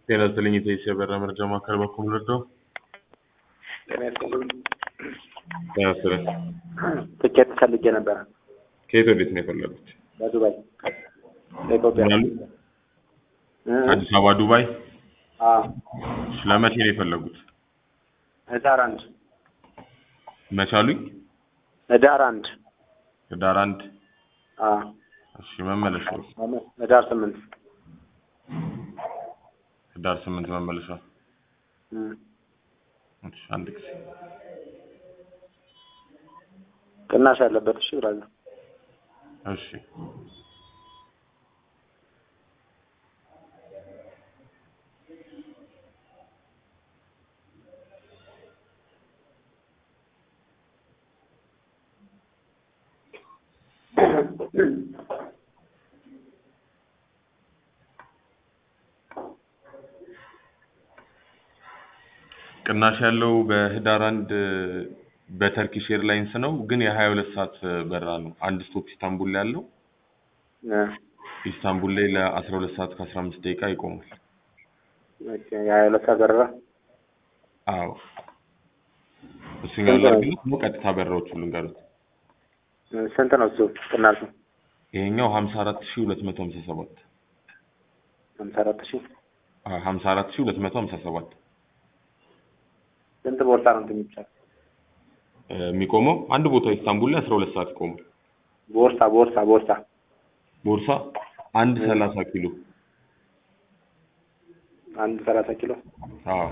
ጤና ይስጥልኝ የኢትዮ በራ መረጃ ማዕከል በኩል ልርዳው? ጤና ይስጥልኝ። ጤና ይስጥልኝ። ትኬት ፈልጌ ነበረ ከየት ወዴት ነው የፈለጉት? በዱባይ ለኢትዮጵያ ምን አሉ? እ? አዲስ አበባ ዱባይ? አዎ እሺ፣ ለመቼ ነው የፈለጉት? ህዳር አንድ መቼ አሉኝ? ህዳር አንድ ህዳር አንድ አዎ እሺ፣ መመለሻ ህዳር ስምንት ህዳር ስምንት መመለሻ። እ። እሺ፣ አንድ ጊዜ ቅናሽ ያለበት እሺ ብራዘር እሺ ቅናሽ ያለው በህዳር አንድ በተርኪሽ ኤርላይንስ ነው፣ ግን የሀያ ሁለት ሰዓት በራ ነው። አንድ ስቶፕ ኢስታንቡል ላይ ያለው እ። ኢስታንቡል ላይ ለአስራ ሁለት ሰዓት ከአስራ አምስት ደቂቃ ይቆማል። ኦኬ የሀያ ሁለት ሰዓት በረራ አዎ እሱኛው ላድርግልህ ነው ቀጥታ በራዎቹ ልንገሩት። እ፣ ስንት ነው እሱ ቅናሹ? ይሄኛው ሀምሳ አራት ሺህ ሁለት መቶ ሀምሳ ሰባት ሀምሳ አራት ሺህ ሀምሳ አራት ሺህ ሁለት መቶ ሀምሳ ሰባት ስንት ቦርሳ ነው እንትን የሚቻል? የሚቆመው አንድ ቦታ ኢስታንቡል ላይ አስራ ሁለት ሰዓት ይቆማል። ቦርሳ ቦርሳ ቦርሳ ቦርሳ አንድ ሰላሳ ኪሎ አንድ ሰላሳ ኪሎ አዎ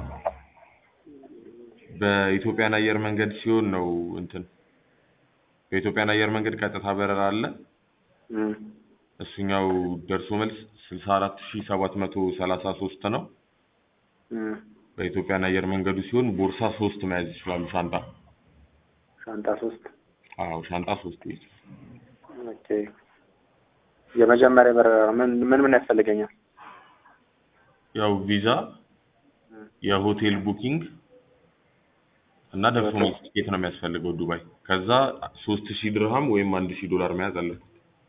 በኢትዮጵያን አየር መንገድ ሲሆን ነው እንትን በኢትዮጵያን አየር መንገድ ቀጥታ በረራ አለ። እ። እሱኛው ደርሶ መልስ ስልሳ አራት ሺህ ሰባት መቶ ሰላሳ ሶስት ነው። እ። በኢትዮጵያን አየር መንገዱ ሲሆን ቦርሳ ሶስት መያዝ ይችላሉ። ሻንጣ ሻንጣ ሶስት አዎ ሻንጣ ሶስት ይይዝ። ኦኬ የመጀመሪያ በረራ ምን ምን ምን ያስፈልገኛል? ያው ቪዛ፣ የሆቴል ቡኪንግ እና ደርሶ መልስ ትኬት ነው የሚያስፈልገው ዱባይ። ከዛ ሶስት ሺህ ድርሃም ወይም አንድ ሺህ ዶላር መያዝ አለበት።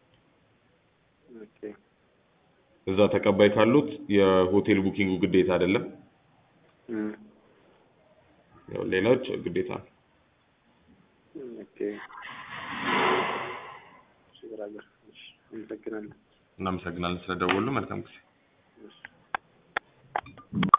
ኦኬ እዛ ተቀባይ ካሉት የሆቴል ቡኪንጉ ግዴታ አይደለም። እ። ያው ሌላዎች ግዴታ ነው። ኦኬ እሺ ብራዘር እሺ አመሰግናለሁ። እናመሰግናለን ስለደወሉ። መልካም ጊዜ